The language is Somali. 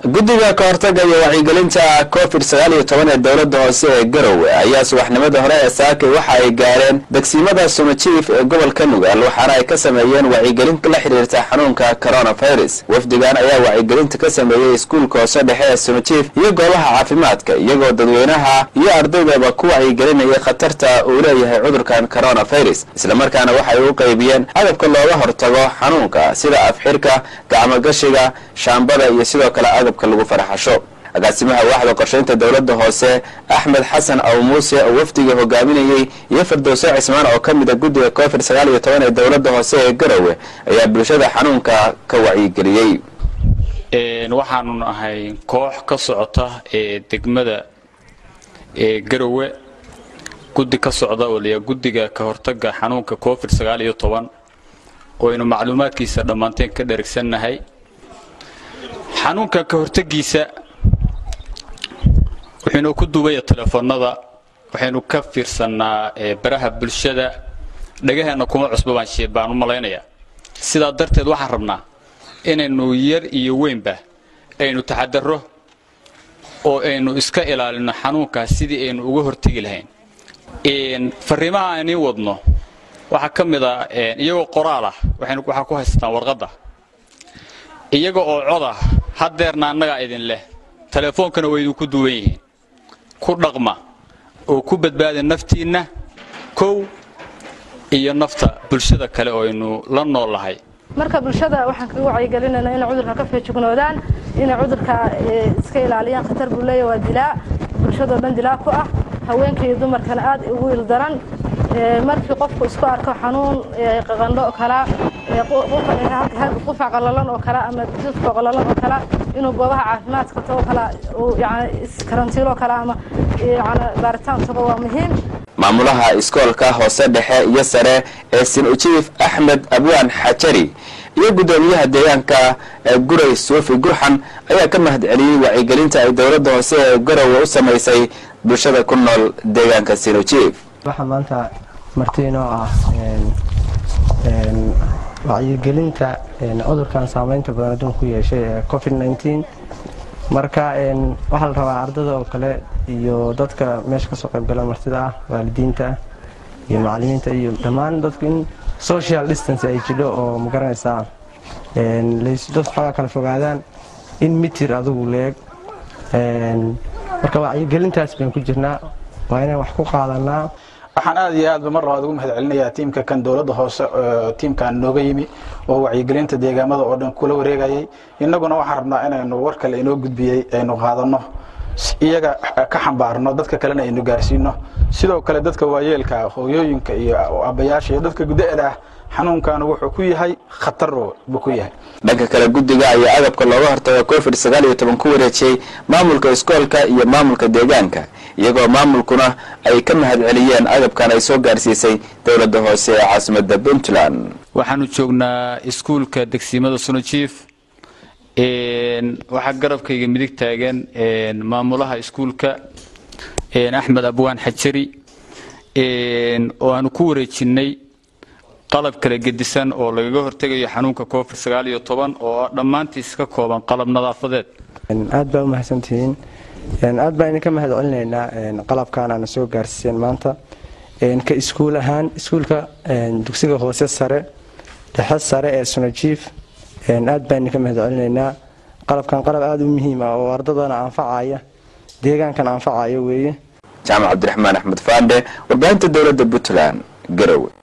guddiga ka hortaga iyo wacyigelinta covid sagaal iyo toban ee dowladda hoose ee garowe ayaa subaxnimada hore ee saakay waxa ay gaareen degsiimada sumajiif ee gobolka nugaal waxaana ay ka sameeyeen wacyigelin la xiriirta xanuunka coronavirus wafdigan ayaa wacyigelinta ka sameeyey iskuulka hoose dhexe ee sumajiif iyo goobaha caafimaadka iyagoo dadweynaha iyo ardaydaba ku wacyigelinayay khatarta uu leeyahay cudurkan coronavirus islamarkaana waxay u qaybiyeen agabka looga hortago xanuunka sida afxirka gacmogashiga shaambada iyo sidoo kale agabka lagu faraxasho agaasimaha waaxda qorshaynta dowladda hoose axmed xasan aw muuse oo wafdiga hogaaminayey iyo firdowso cismaan oo ka mida guddiga covid sagaal iyo toban ee dowladda hoose ee garowe ayaa bulshada xanuunka ka wacyigeliyey waxaanu nahay koox ka socota ee degmada ee garowe guddi ka socda oo layaa guddiga ka hortaga xanuunka covid sagaal iyo toban oo aynu macluumaadkiisa dhammaanteen ka dherigsannahay xanuunka ka hortagiisa wuxuunu ku duubaya telefoonada waxaynu ka fiirsannaa baraha bulshada dhagaheenna kuma cusba baan u malaynayaa sidaa darteed waxaan rabnaa inaynu yar iyo weynba aynu taxadarro oo aynu iska ilaalino xanuunkaas sidii aynu uga hortegi lahayn fariimaha aynii wadno waxaa ka mid a iyagoo qoraal ah waxaa ku haysataan warqadda iyaga oo cod ah haddeerna annagaa idin leh telefoonkana way idinku duwan yihiin ku dhaqma oo ku badbaada naftiinna kow iyo nafta bulshada kale oo aynu la noollahay marka bulshada waxaan kaga wacyigelinaynaa inay cudurka ka feejignoodaan inay cudurka iska ilaaliyaan khatar buu leeya waa dilaa bulshadoo dhan dilaa ku ah haweenka iyo dumarkana aad ugu ildaran markii qofku isku arko xanuun qaqandho oo kala qufac qalalan oo kale ama jidka qalalan oo kale inuu goobaha caafimaadka tago kale yani karantiilo kale ama yani baaritaan tago waa muhiim maamulaha iskoolka hoose dhexe iyo sare ee sin-ujiif axmed abwaan xajari iyo guddoomiyaha deegaanka guray suufi gurxan ayaa ka mahad celiyey wacyigelinta ay dowladda hoose ee garowe u samaysay bulshada ku nool deegaanka sin-ujiif waxaa maanta martiinoo ah wacyigelinta cudurkan saameynta badan adduun ku yeeshay ee covid nteen marka waxaa la rabaa ardada oo kale iyo dadka meesha kasoo qaybgala martida ah waalidiinta ah iyo macalimiinta iyo dhammaan dadku in social distance ay jidho oo magaranaysaa dad xoogaa kala fogaadaan in mitir adugu leeg marka wacyigelintaas baynu ku jirnaa waa inaan wax ku qaadanaa waxaan aad iyo aadba mar labaad ugu mahad celinayaa tiimka kan dowladda hoose tiimkan nooga yimi oo wacyigelinta deegaamada oo dhan kula wareegayay innaguna waxaan rabnaa inaynu war kale inoo gudbiyey aynu qaadanno iyaga ka xambaarno dadka kalena aynu gaarsiino sidoo kale dadka waayeelka hooyooyinka iyo abayaasha iyo dadka guda-da ah xanuunkan wuxuu ku yahay khatar buu ku yahay dhanka kale guddiga ayaa agabka looga hortago covid sagaal iyo toban ku wareejiyey maamulka iskoolka iyo maamulka deegaanka iyagoo maamulkuna ay ka mahad celiyeen agabkan ay soo gaarsiisay dowladda hoose ee caasimada puntland waxaanu joognaa iskuulka degsiimada sunajiif waxaa garabkayga midig taagan maamulaha iskuulka axmed abwaan xajari oo aanu ku wareejinnay qalab kala gedisan oo lagaga hortegayo xanuunka covid sagaal iyo toban oo dhammaantiis ka kooban qalab nadaafadeed aad baa u mahadsantihiin aad baan idinka mahad celinaynaa qalabkan aana soo gaarsiiseen maanta ka iskuul ahaan iskuulka dugsiga hoose sare dhexe sare ee sunajiif aad baan idinka mahad celinaynaa qalabkan qalab aada u muhiim ah oo ardadana anfacaya deegaankan anfacaya weeye jaamac cabdiraxmaan axmed faandhe warbaahinta dowladda puntland garowe